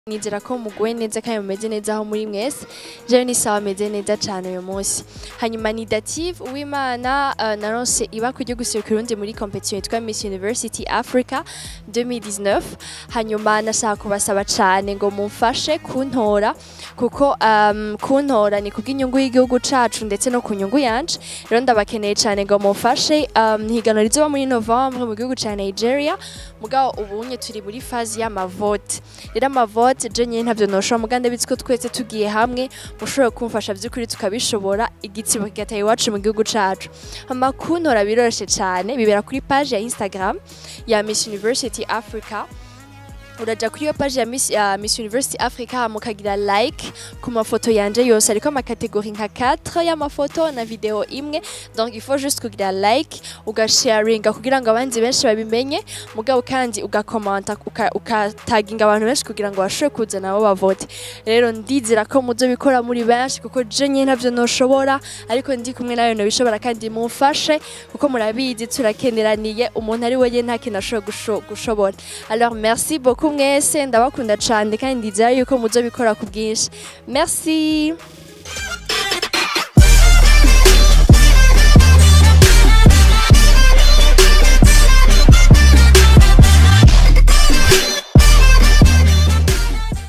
nizera ko muguwe neza kandi mumeze neza aho muri mwese jewe ni sawa meze neza cyane uyu munsi hanyuma ni dative uwimana uh, naronse iba kujya guserukira urundi muri competition yitwa Miss University Africa 2019 hanyuma nashaka kubasaba cyane ngo mumfashe kuntora kuko um, kuntora ni kubw'inyungu y'igihugu cacu ndetse no ku nyungu yanje rero ndabakeneye cyane ngo mumfashe um, higanwa rizoba muri Novembre mu gihugu ca Nigeria mugabo ubunye turi muri fazi y'amavote rero amavote je nyine ntavyo noshobora muganda bitsi ko twese tugiye hamwe mushobora kumfasha vy'ukuri tukabishobora igitsibo kigataye iwacu mu gihugu cacu amakuntora biroroshe cane bibera kuri page ya Instagram ya Miss University Africa uraja kuri iyo page ya Miss, ya Miss University Africa mukagira like ku mafoto yanje yose ariko amakategori nka 4 y'amafoto na video imwe donc il faut juste kugira like ugasharinga kugira ngo abandi benshi babimenye mugabo kandi ugakomanta ukataginga abantu benshi kugira ngo bashobore kuza nabo bavote rero ndizera ko muzobikora muri benshi kuko je nyine ntavyo noshobora ariko ndi kumwe nayo nobishobora kandi mumfashe kuko murabizi turakeneraniye umuntu ari wenyine nta kintu ashobora gushobora alors merci beaucoup mwese ndabakunda cyane kandi ndizera yuko muzobikora ku bwinshi merci